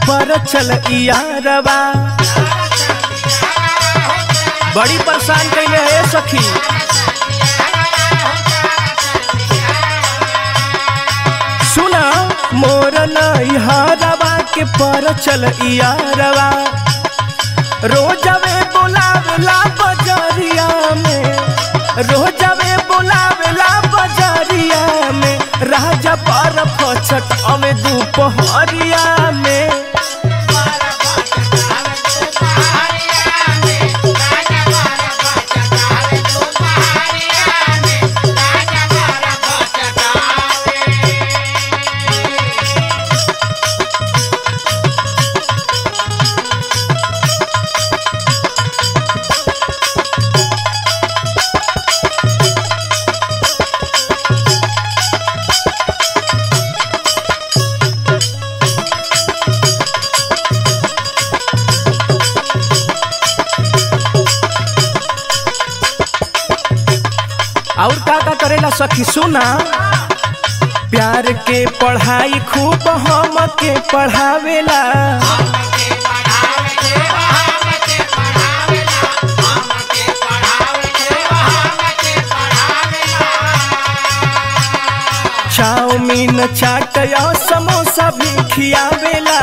पर चल यारवा बड़ी परेशान कैले है सखी सुना मोर नैहरवा के पर चल यारवा रोजवे बोलावेला बजरिया में रोजवे बोलावेला बजरिया में राजा पर फचट अवे दोपहरिया में और का का करेला सखी सुना प्यार के पढ़ाई खूब हम के पढ़ावेला चाउमीन चाट या समोसा भी खियावेला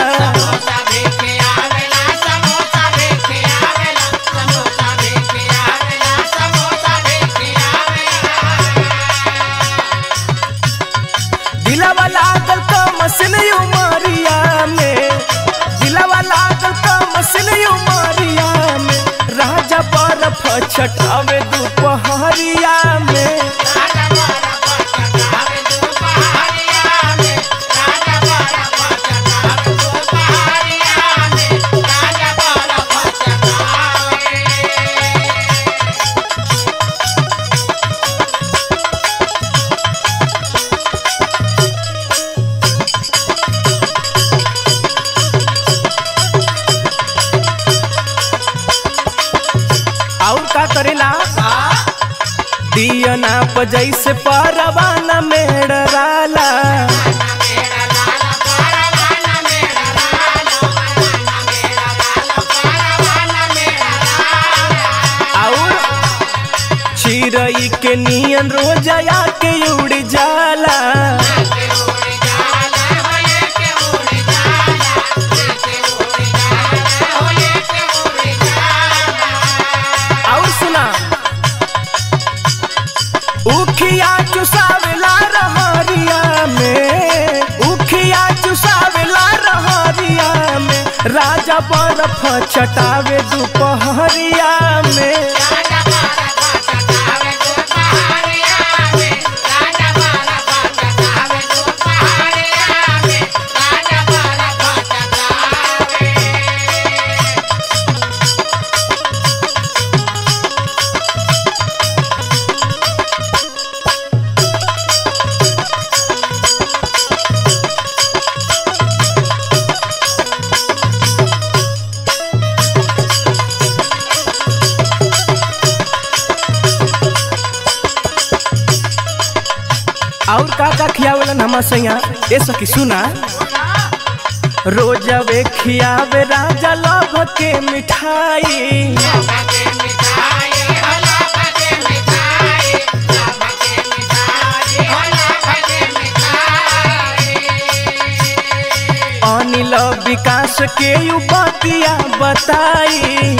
दिलावा लागल का मसिन उमरिया में दिलावा लागल का मसिन उमरिया में राजा बर्फ छटावे दोपहरिया में और का करेला दियना बजै से परवाना मेड़राला और चिड़ई के नियन रोजया के उड़ जाला और सुना उखिया चुसावेला रहरिया में उखिया चुसावेला रहरिया में राजा बर्फ छटावे दोपहरिया में और का का खियावेलन हम सैया ए सखी सुना रोजवे खियावे राजा लभ के मिठाई अनिल विकास के यू बतिया बताई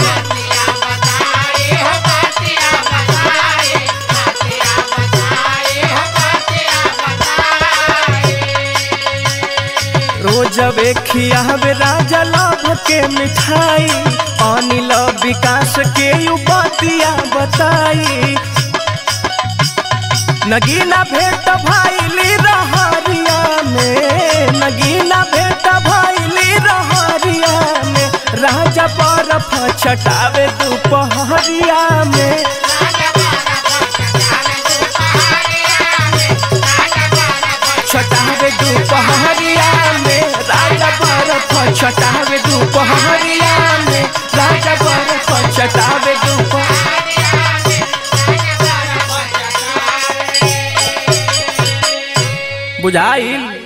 रोजवे खियावे राजा लभ के मिठाई अनिल विकास के यू बतिया बताई नगीना भेट भाईली रहरिया में नगीना भेट भाईली रहरिया में राजा बर्फ छटावे दोपहरिया में छटावे दोपहरिया में राजा बर्फ छटावे दोपहरिया में राजा बर्फ छटावे दोपहरिया बुझाइल